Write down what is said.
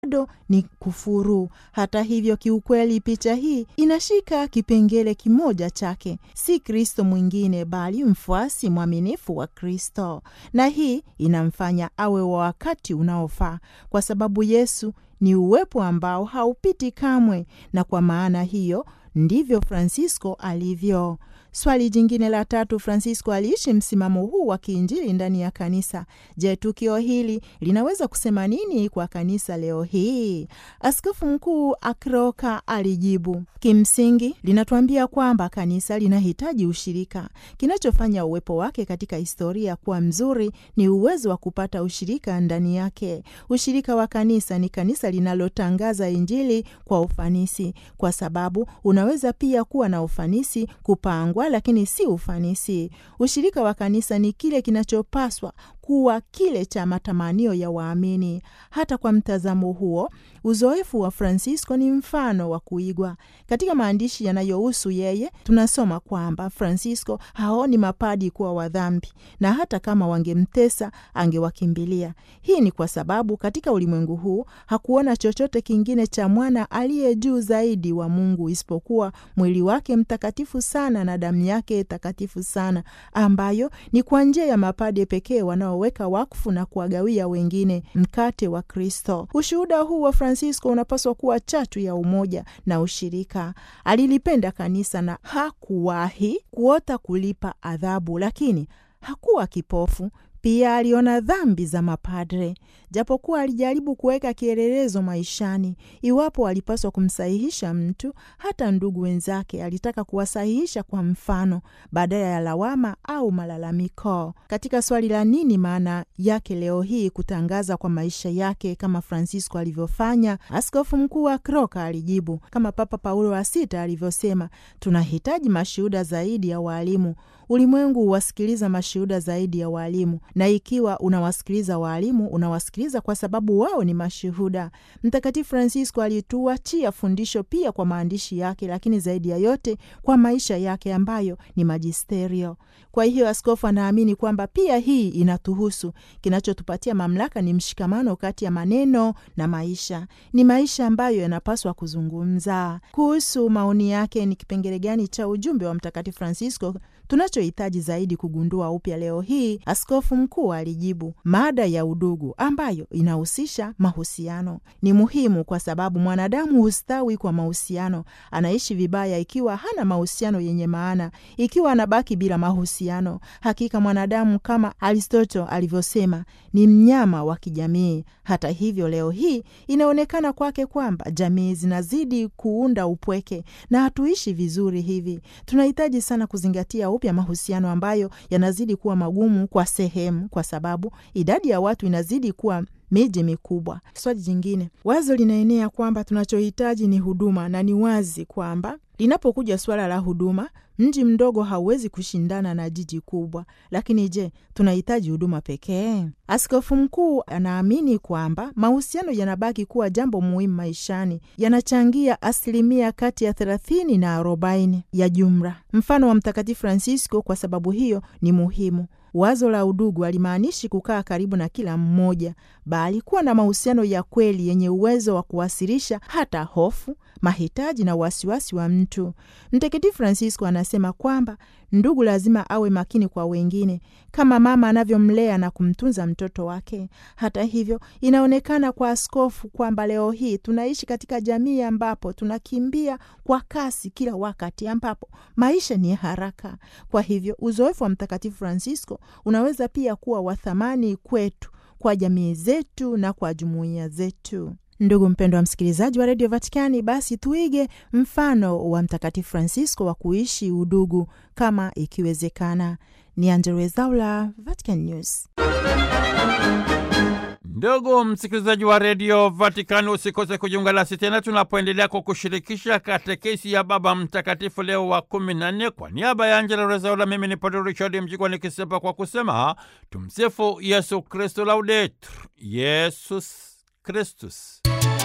bado ni kufuru. Hata hivyo, kiukweli picha hii inashika kipengele kimoja chake, si Kristo mwingine bali mfuasi mwaminifu wa Kristo, na hii inamfanya awe wa wakati unaofaa kwa sababu Yesu ni uwepo ambao haupiti kamwe, na kwa maana hiyo ndivyo Francisco alivyo. Swali jingine la tatu, Francisco aliishi msimamo huu wa kiinjili ndani ya kanisa. Je, tukio hili linaweza kusema nini kwa kanisa leo hii? Askofu Mkuu Akroka alijibu, kimsingi linatuambia kwamba kanisa linahitaji ushirika. Kinachofanya uwepo wake katika historia kuwa mzuri ni uwezo wa kupata ushirika ndani yake. Ushirika wa kanisa ni kanisa linalotangaza Injili kwa ufanisi, kwa sababu unaweza pia kuwa na ufanisi kupangwa lakini si ufanisi. Ushirika wa kanisa ni kile kinachopaswa kuwa kile cha matamanio ya waamini. Hata kwa mtazamo huo, uzoefu wa Francisco ni mfano wa kuigwa. Katika maandishi yanayohusu yeye, tunasoma kwamba Francisco haoni mapadi kuwa wadhambi, na hata kama wangemtesa angewakimbilia. Hii ni kwa sababu katika ulimwengu huu hakuona chochote kingine cha mwana aliye juu zaidi wa Mungu isipokuwa mwili wake mtakatifu sana na damu yake takatifu sana, ambayo ni kwa njia ya mapade pekee wanaoweka wakfu na kuwagawia wengine mkate wa Kristo. Ushuhuda huu wa Francisco unapaswa kuwa chatu ya umoja na ushirika. Alilipenda kanisa na hakuwahi kuota kulipa adhabu, lakini hakuwa kipofu. Pia aliona dhambi za mapadre, japokuwa alijaribu kuweka kielelezo maishani. Iwapo alipaswa kumsahihisha mtu, hata ndugu wenzake alitaka kuwasahihisha kwa mfano, badala ya lawama au malalamiko. Katika swali la nini maana yake leo hii kutangaza kwa maisha yake kama Francisco alivyofanya, askofu mkuu wa Kroka alijibu kama Papa Paulo wa Sita alivyosema, tunahitaji mashuhuda zaidi ya waalimu. Ulimwengu huwasikiliza mashuhuda zaidi ya waalimu, na ikiwa unawasikiliza waalimu, unawasikiliza kwa sababu wao ni mashuhuda. Mtakatifu Francisco alituachia fundisho pia kwa maandishi yake, lakini zaidi ya yote kwa maisha yake ambayo ni majisterio. Kwa hiyo askofu anaamini kwamba pia hii inatuhusu. Kinachotupatia mamlaka ni mshikamano kati ya maneno na maisha. Ni maisha ambayo yanapaswa kuzungumza. Kuhusu maoni yake, ni kipengele gani cha ujumbe wa Mtakatifu Francisco tunachohitaji zaidi kugundua upya leo hii? Askofu mkuu alijibu, mada ya udugu ambayo inahusisha mahusiano ni muhimu, kwa sababu mwanadamu hustawi kwa mahusiano. Anaishi vibaya ikiwa hana mahusiano yenye maana, ikiwa anabaki bila mahusiano. Hakika mwanadamu kama Aristoto alivyosema ni mnyama wa kijamii. Hata hivyo, leo hii inaonekana kwake kwamba jamii zinazidi kuunda upweke na hatuishi vizuri hivi. Tunahitaji sana kuzingatia upya mahusiano ambayo yanazidi kuwa magumu kwa sehemu, kwa sababu idadi ya watu inazidi kuwa miji mikubwa. Swali jingine, wazo linaenea kwamba tunachohitaji ni huduma, na ni wazi kwamba linapokuja suala la huduma, mji mdogo hauwezi kushindana na jiji kubwa. Lakini je, tunahitaji huduma pekee? Askofu mkuu anaamini kwamba mahusiano yanabaki kuwa jambo muhimu maishani, yanachangia asilimia kati ya thelathini na arobaini ya jumla. Mfano wa Mtakatifu Francisco kwa sababu hiyo ni muhimu. Wazo la udugu alimaanishi kukaa karibu na kila mmoja, bali kuwa na mahusiano ya kweli yenye uwezo wa kuwasilisha hata hofu, mahitaji na wasiwasi wa mtu. Mtakatifu Francisco anasema kwamba ndugu lazima awe makini kwa wengine kama mama anavyomlea na kumtunza mtoto wake. Hata hivyo, inaonekana kwa askofu kwamba leo hii tunaishi katika jamii ambapo tunakimbia kwa kasi kila wakati, ambapo maisha ni haraka. Kwa hivyo, uzoefu wa Mtakatifu Francisco unaweza pia kuwa wa thamani kwetu, kwa jamii zetu na kwa jumuiya zetu. Ndugu mpendwa wa msikilizaji wa redio Vatikani, basi tuige mfano wa Mtakatifu Francisco wa kuishi udugu kama ikiwezekana. Ni Angella Rwezaula, Vatican News. Ndugu msikilizaji wa redio Vatikani, usikose kujiunga nasi tena tunapoendelea kwa kushirikisha katekesi ya Baba Mtakatifu Leo wa kumi na nne. Kwa niaba ya Angela Rezaula, mimi ni Padre Richard Mjigwa nikisepa kwa kusema tumsifu Yesu Kristu, laudetur Yesus Kristus.